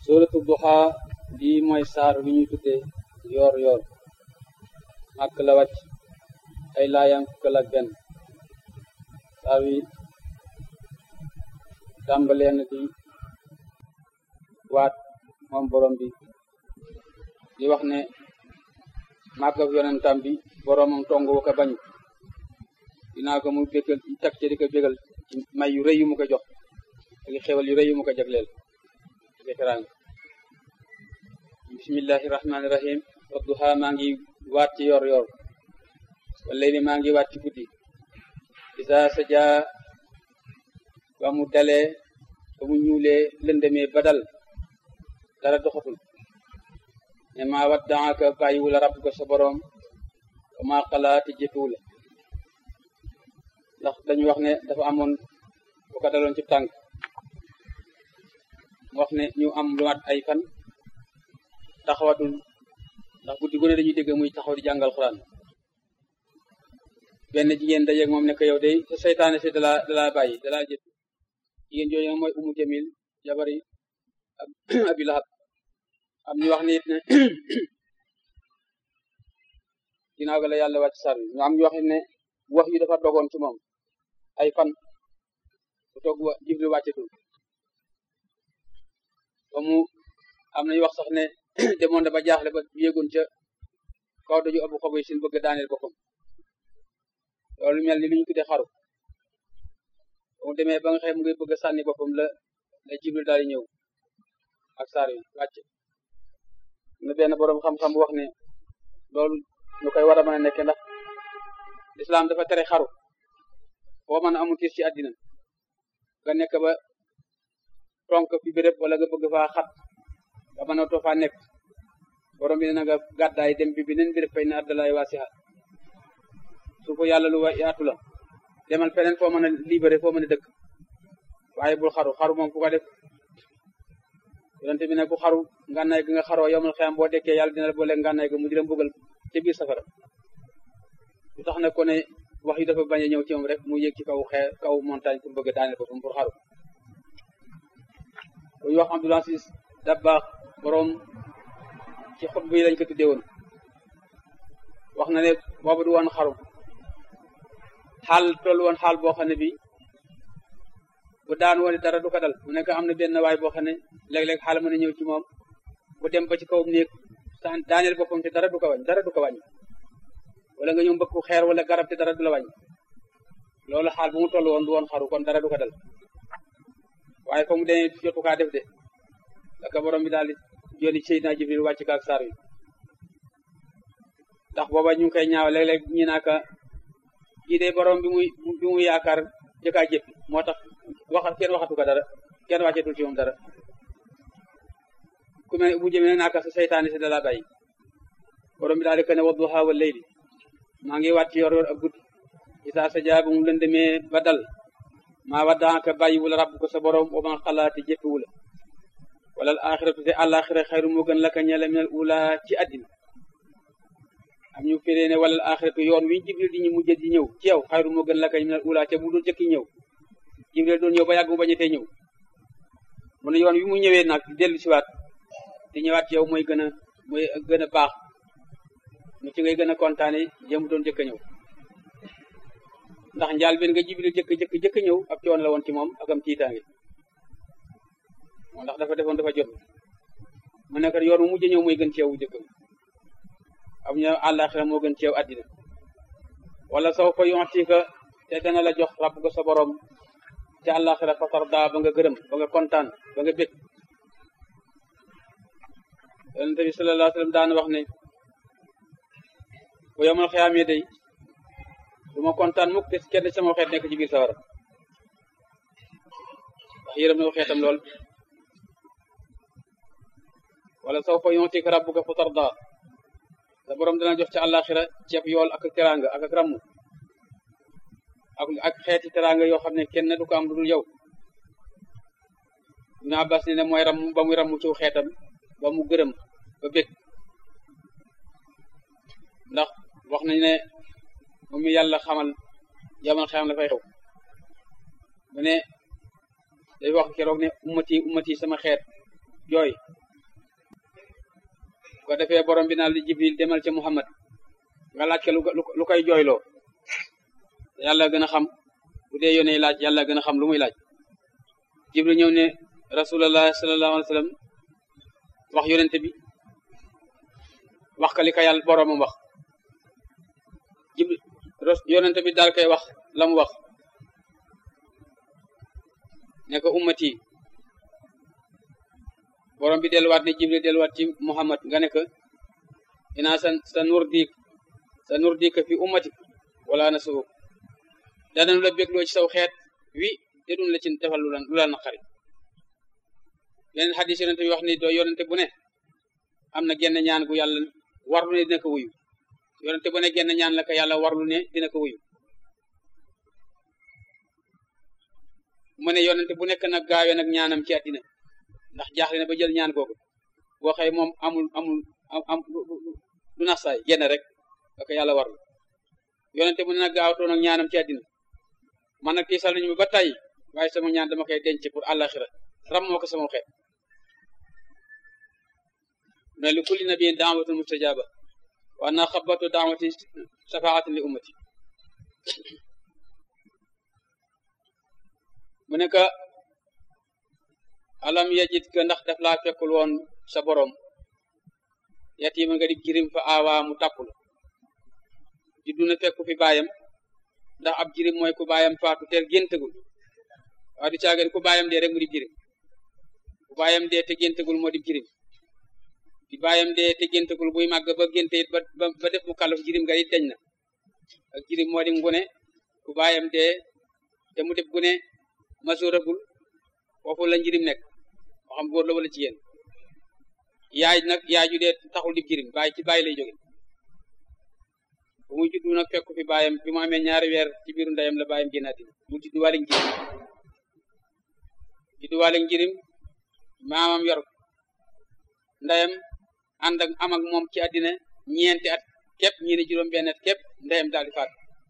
suuratu duha bii mooy saar wi ñuy tuddee yoor yoor màkk la wàcc ay laayam fukkal ak benn saar wi tàmbalee na di waat moom borom bi di wax ne màgg ak yonentam bi boromam tongu ko bañ dinaa ko mu bégal teg ci di ko bégal ci may yu rëy yu mu ko jox ak xewal yu rëy yu mu ko jagleel ci teraanga bismillahi rahmaani rahim wadduha maa ngi waat ci yor yor wala ni maa ngi waat ci guddi isa saja ba mu dalee ba mu ñuulee lëndëmee badal dara doxatul ne maa waddaaka bàyyiwula rabb ko sa boroom wa maa xalaati jëfewula ndax dañu wax ne dafa amoon bu ko daloon ci tànk mu wax ne ñu am lu mat ay fan taxawatul ndax guddi gu ne dañuy dégg muy taxaw di jàngal xuraan benn jigéen dajeeg moom ne ko yow day seytaane si dalaa dalaa bàyyi dalaa jëf jigéen jooju nag mooy umu jamil jabari abi lahab am ñu wax ne it ne ginnaaw ga la yàlla wàcc sar bi ñu am ñu wax ne wax yi dafa dogoon ci moom ay fan bu toog wa jibril wàccetul ba mu am nañu wax sax ne demoon na ba jaaxle ba yéegoon ca kaw daju abu xoboy sin bëgg daaneel boppam loolu mel ni lu ñu tuddee xaru ba mu demee ba nga xëy mu ngi bëgg a sànni boppam la la jibril daal di ñëw ak saar yi wàcc na benn boroom xam-xam bu wax ne loolu ñu koy war a mën a nekke ndax lislaam dafa tere xaru boo mën a amul tiis ci àddina nga nekk ba tonk fi béréb wala nga bëgg faa xat nga mën a too faa nekk borom bi ne nga gàddaay dem bi beneen béréb fay na addalaay waasiha su ko yàlla lu wa yaatu la demal feneen foo mën a libéré foo mën a dëkk waaye bul xaru xaru moom ku ko def yonente bi ne ku xaru ngànnaay gi nga xaroo yomal xeyam boo dekkee yàlla dina la boole ngànnaay gi mu di la mbugal ci biir safara lu tax nag ko ne wax yi dafa bañ a ñëw ci moom rek mu yéeg ci kaw xee kaw montagne pour bëgg daaneel boppam pour xaru bu ñu wax Abdul Aziz Dabbaax boroom ci xutba yi lañ ko tuddee woon wax na ne boobu du woon xaru xaal toll woon xaal boo xam ne bi bu daan woon dara du ko dal mu nekk am na benn waay boo xam ne léeg-léeg xaal mën a ñëw ci moom bu dem ba ci kawam néeg daaneel boppam te dara du ko wàññi dara du ko wàññi wala nga ñëw mbëkku xeer wala garab te dara du la wàññi loolu xaal bu mu toll woon du woon xaru kon dara du ko dal waaye fa mu demee jotu kaa def de daka borom bi daal di yónni Seydina Jibril wàcc ka ak saar wi ndax booba ñu ngi koy ñaaw léeg-léeg ñi naaka kii de borom bi muy bi muy yaakaar jëkkaa jëppi moo tax wax kenn waxatu ko dara kenn wàccetul ci moom dara ku mel bu jëmee naaka sa seytaane si dala bàyyi borom bi daal di ko ne wadduha wal layli maa ngi wàcc yor yor ak guddi isaa sa jaa bu mu lëndëmee ba dal maa waddaaka bàyyiwula rabb ko sa borom wa ma xalaati jëppiwula wala al axiratu te àlaxira xayru moo gën laka ñela minal ula ci àddina am ñu firee ne wala al axiratu yoon wi jibril di ñu mujj di ñëw ci yow xayru moo gën laka minal ula te bu doon jëkki ñëw jibril doon ñëw ba yàgg mu bañetee ñëw mu ne yoon wi mu ñëwee nag dellu siwaat di ñëwaat ci yow mooy gën a mooy gën a baax mu ci ngay gën a kontaane jëm doon jëkk ñëw ndax njaal benn nga jibril jëkk jëkk jëkk ñëw ab coon la woon ci moom ak am tiitaange moo ndax dafa defoon dafa jot mu nekk yoon mu mujj ñëw mooy gën ci yow jëkk am ñu àllaaxira moo gën ci yow àddina wala saw fa yontika te dana la jox rabb ko sa borom te àllaaxira fa tarda ba nga gërëm ba nga kontaan ba nga bég yonent bi sallallahu alayhi wa sallam daan wax ne bu yomal xiyaamee day du ma kontaan mukk te kenn sama xeet nekk ci biir sawara ndax yërëm na ko xeetam lool wala saw fa yontika rabbuka fa tarda sa borom dana jox ci àllaaxira ceeb yool ak teraanga ak ak ramm ak ak xeeti teraanga yoo xam ne kenn du ko am lu dul yow Ibn Abbas ne ne mooy ram ba muy ramm ci xeetam ba mu gërëm ba bég ndax wax nañ ne moom mi yàlla xamal yamal xeam la fay xew mu ne day wax keroog ne ummati ummati sama xeet jooy ko defee borom bi naan li jibril demal ca muhammad nga laaj ko lu koy jooyloo yàlla gën a xam bu dee yónnee laaj yàlla gën a xam lu muy laaj jibril ñëw ne rasulallah sallallahu alayhi wa sallam wax yonente bi wax ka li ko yàlla boromam wax jibril yonente bi daal koy wax la mu wax ne ko ummati borom bi delluwaat ne jibril delluwaat ci muhammad nga ne ko inaa sa sa nur diik sa nur diik fi ummatik wala na suuk danañu la bégloo ci saw xeet wi te duñ la ci defal lu la lu la naqari yeneen xadis yonente bi wax ni doo yonente bu ne am na genn ñaan gu yàlla warlu ne dina ko wuyu yonente bu ne genn ñaan la ko yàlla warlu ne dina ko wuyu mu ne yonente bu nekk nag gaawee nag ñaanam ci àddina ndax jaaxle na ba jël ñaan googu boo xëy moom amul amul am du nax saay genn rek ak yàlla warlu yonente bu ne nag gaawatoo nag ñaanam ci àddina man nag tiisal nañu ba tey waaye sama ñaan dama koy denc pour àllaxira ram moo ko sama xeet ne li kulli nabiyin daawatun mustajaba wa anna xabatu daawati shafaatin li ummati mu ne ka alam yajid ka ndax daf laa fekkul woon sa borom yatiima nga di jirim fa aawaa mu tàppul juddu na fekku fi baayam ndax ab jirim mooy ku baayam faatu teel géntagul waaye du caageen ku baayam dee rek mu di jirim ku baayam dee te géntagul moo di jirim di baayam dee te géntagul buy màgg ba génte it ba ba def mu kàllaf jirim nga it dañ na ak jirim moo di ngune ku baayam dee te mu def gune masuragul foofu la njirim nekk moo xam góor la wala ci yéen yaay nag yaay ju dee taxul di jirim baay ci baay lay jóge bu mu juddu nag fekku fi baayam bi mu amee ñaari weer ci biiru ndeyam la baayam génnaati mu juddu waale njirim juddu waale njirim maamam yor ndeyam ànd ak am ak moom ci àddina ñeenti at képp ñi ne juróom benn at képp ndeyam daal di faat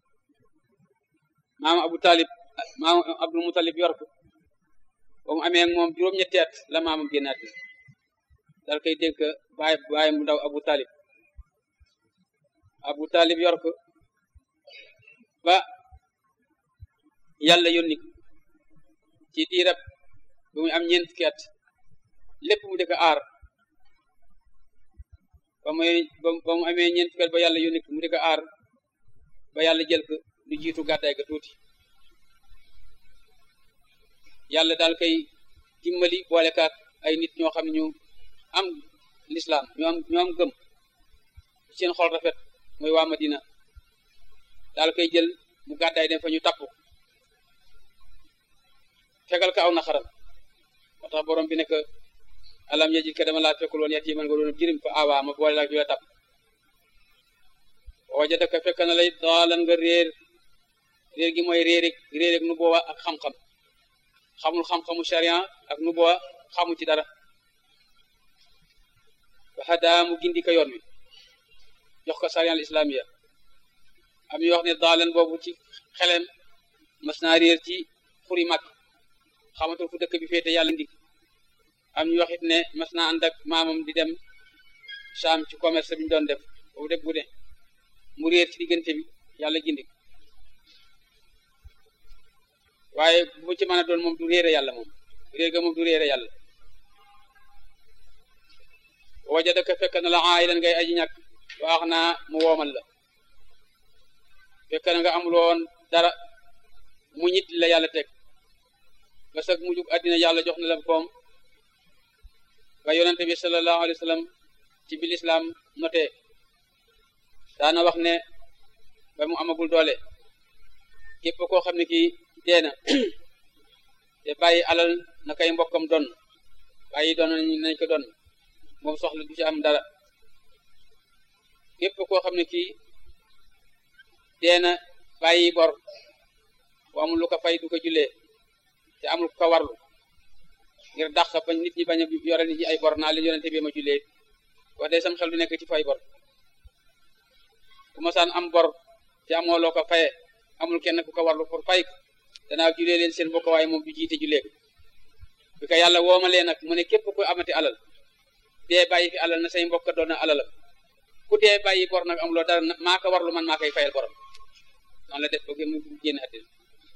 maam abu talib maam abdul mutalib yor ko ba mu amee ak moom juróom-ñetti at la maamam génnaati dal koy dénk baay baay mu ndaw abu talib abu talib yor ko ba yàlla yónni ci diirab bu mu am ñeent fukki at lépp mu di ko aar ba muy ba mu amee ñeent fukki at ba yàlla yónni mu di ko aar ba yàlla jël ko lu jiitu gàddaay ga tuuti yàlla daal koy dimbali boole kaak ay nit ñoo xam ne ñu am lislaam ñu am ñu am gëm seen xol rafet mooy waa Madina daal koy jël mu gàddaay dem fa ñu tapp fegal ko aw na xaram moo tax borom bi ne que alam yajid ka dama laa fekkul woon yat yi man nga doon jirim fa awa ma boole laak la tapp wajadaka fekk na lay daalan nga réer réer gi mooy réer ak réer ak nu booba ak xam-xam xamul xam-xamu sharia ak nu booba xamu ci dara waxadaa mu gindi ko yoon wi jox ko sharia al islamiya am ñu wax ne daalan boobu ci xelem mas naa réer ci xuri mag xamatul fu dëkk bi féete yàlla ndig am ñu wax it ne mas naa ànd ak maamam di dem Saam ci commerce bi ñu doon def boobu def bu ne mu réer ci diggante bi yàlla gindi waaye bu ci mën a doon moom du réere yàlla moom réer ga moom du réere yàlla wajadaka fekk na la aayilan ngay aji ñàkk waax naa mu woomal la fekk na nga amuloon dara mu ñit la yàlla teg ba sag mu jug àddina yàlla jox na la koom ba yonente bi sallallahu alayhi wa sallam ci bi lislaam notee daana wax ne ba mu amagul doole képp koo xam ne kii dee na te bàyyi alal na kay mbokkam don bàyyi doon nañ ko don moom soxla du ci am dara képp koo xam ne kii dee na bàyyi bor bu amul lu ko fay du ko jullee te amul ko warlu ngir dàq ba nit ñi bañ a yore nit ñi ay bor naa leen yonente bi ma jullee wax day sam xel du nekk ci fay bor ku masaan am bor te amoo loo ko faye amul kenn ku ko warlu pour fay ko danaa julee leen seen bokk waaye moom du jiite julee ko bi ko yàlla woomalee nag mu ne képp ku amati alal dee bàyyi fi alal na say mbokk doon na alalam ku dee bàyyi bor nag amuloo dara maa ko warlu man maa koy fayal borom noonu la def ba mu génn àddina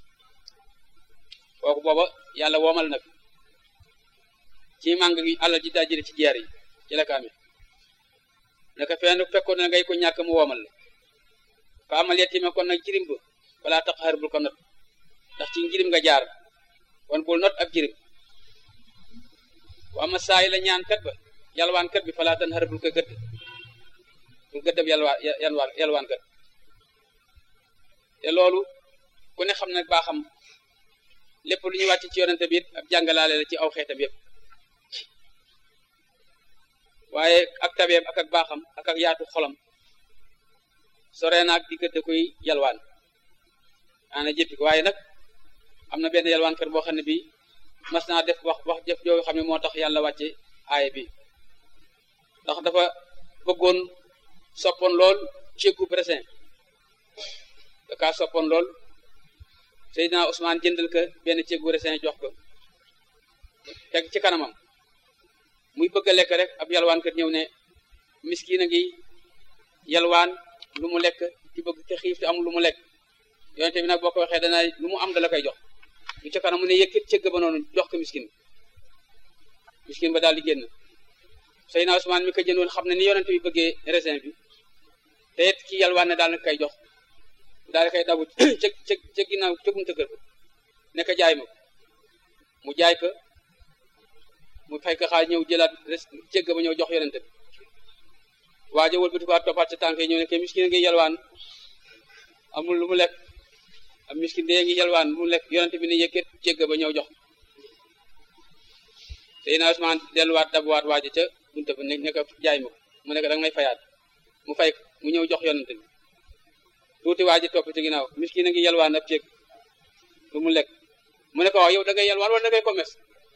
kooku booba yàlla woomal nag ci màng gi alal ji daa jële ci jeer yi ci la ko amee naka fenn fekkoon na ngay ko ñàkk mu woomal la fa amal yetima kon nag jirim ba balaa tax xar bul ko not ndax ci njirim nga jaar kon bul not ab jirim wa ama saa yi la ñaan kat ba yalwaan kat bi falaa tan xar bul ko gëdd bul gëddab yalwaan yalwaan yalwaan kat te loolu ku ne xam nag baa xam lépp lu ñuy wàcc ci yonente bi it ab jàngalaale la ci aw xeetam yëpp waaye ak tabeem ak ak baaxam ak ak yaatu xolam sore naag diggante kuy yalwaan ana jëppi ko waaye nag am na benn yalwaan kër boo xam ne bi mas naa def wax wax jëf joo xam ne moo tax yàlla wàcce aaya bi ndax dafa bëggoon soppoon lool céggu bresin da kaa soppoon lool Seydina Ousmane jëndal ko benn céggu bresin jox ko teg ci kanamam muy bëgg a lekk rek ab yalwaan kat ñëw ne miskiin a ngi yalwaan lu mu lekk ci bëgg te xiif te amul lu mu lekk yonente bi nag boo ko waxee dana lu mu am da la koy jox lu ca kanam mu ne yëkkit cëgg ba noonu jox ko miskin miskin ba daal di génn Seydina Ousmane mi ko jëndoon xam ne ni yonente bi bëggee raisin bi te it ki yalwaan ne daal na koy jox daal di koy dabu cëg cëg cëg ginnaaw cëgum tëggal ko ne ko jaay ma ko mu jaay ko mu fay ko xaaj ñëw jëlaat cëgg ba ñëw jox yonente bi waajo wëlbati ko toppaat ca tànk yi ñëw ne ke miskin ngi yalwaan amul lu mu lekk am miskin dee ngi yalwaan lu mu lekk yonente bi ne yëkkat cëgg ba ñëw jox Seydina Usmaan delluwaat dabuwaat waajo ca bunte ba ne ne ko jaay ma ko mu ne ko danga may fayaat mu fay mu ñëw jox yonente bi tuuti waaji topp ci ginnaaw miskin a ngi yalwaan ab cëgg lu mu lekk mu ne ko waaw yow da ngay yalwaan wala da ngay commerce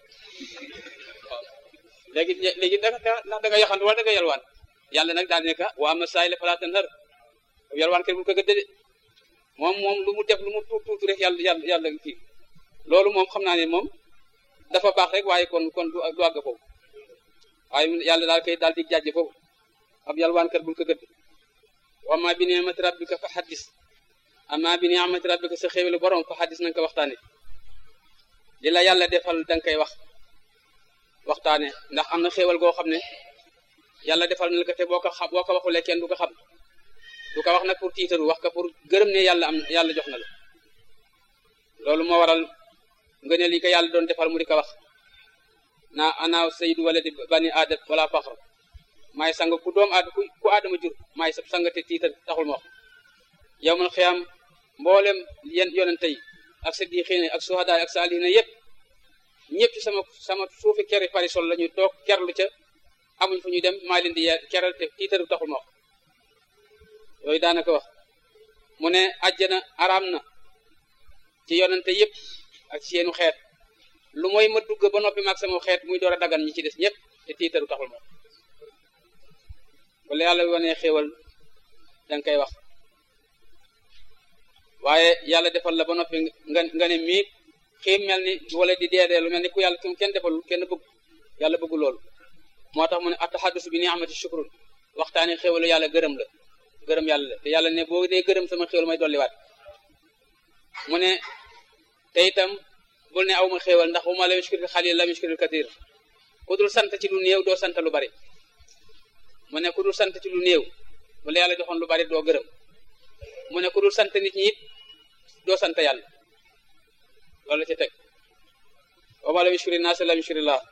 léegi léegi da ndax da nga yaxantu wala da nga yalwaan yàlla nag daal ne ka waa ma saay la falaa tanhar yalwaan kër bu ko gëdde de moom moom lu mu def lu mu tuut tuuti rek yàlla yàlla yàlla kii loolu moom xam naa ne moom dafa baax rek waaye kon kon du du àgg foofu waaye yàlla daal koy daal di jàjje foofu ab yalwaan kër bu ko gëdd wa ma bi ni'mati rabbika fa xaddis amma bi ni'mati rabbika sa xéwelu borom fa xaddis nanga ko waxtaane li la yàlla defal danga koy wax waxtaane ndax am na xéewal goo xam ne yàlla defal na la ko te boo ko xam boo ko waxulee kenn du ko xam du ko wax nag pour tiitaru wax ko pour gërëm ne yàlla am yàlla jox na la loolu moo waral nga ne li ko yàlla doon defal mu di ko wax naa ana sayyidu waladi bani aadam wala faxr maay sang ku doom aad ku aadama jur maay sa sang te tiitar taxul ma wax yow man xiyam mboolem yen yonente yi ak siddiqiin ak suhadaa ak saalihiina yëpp ñëpp ci sama sama suufi keri parisol la ñuy toog kerlu ca amuñ fu ñuy dem maa leen di keral te tiitaru taxul ma wax yooyu daanaka wax mu ne àjjana araam na ci yonente yëpp ak ci seenu xeet lu mooy ma dugg ba noppi maag sama xeet muy door a dagan ñi ci des ñëpp te tiitaru taxul ma wax wala yàlla wanee xéewal danga koy wax waaye yàlla defal la ba noppi nga nga ne mii xiim mel ni wala di deedee lu mel ni ku yàlla kum kenn defalul kenn bëgg yàlla bëggu loolu moo tax mu ne ataxaddus bi ni'mati shukrun waxtaani xéwalu yàlla gërëm la gërëm yàlla la te yàlla ne boo dee gërëm sama xéwal may dolliwaat mu ne te itam bul ne aw ma xéwal ndax bu ma la yushkiril xalil la yushkiril katir ku dul sant ci lu néew doo sant lu bari mu ne ku dul sant ci lu néew bu la yàlla joxoon lu bari doo gërëm mu ne ku dul sant nit ñi it doo sant yàlla loolu la ci teg wa ma lam yushkiri naas lam yushkiri llah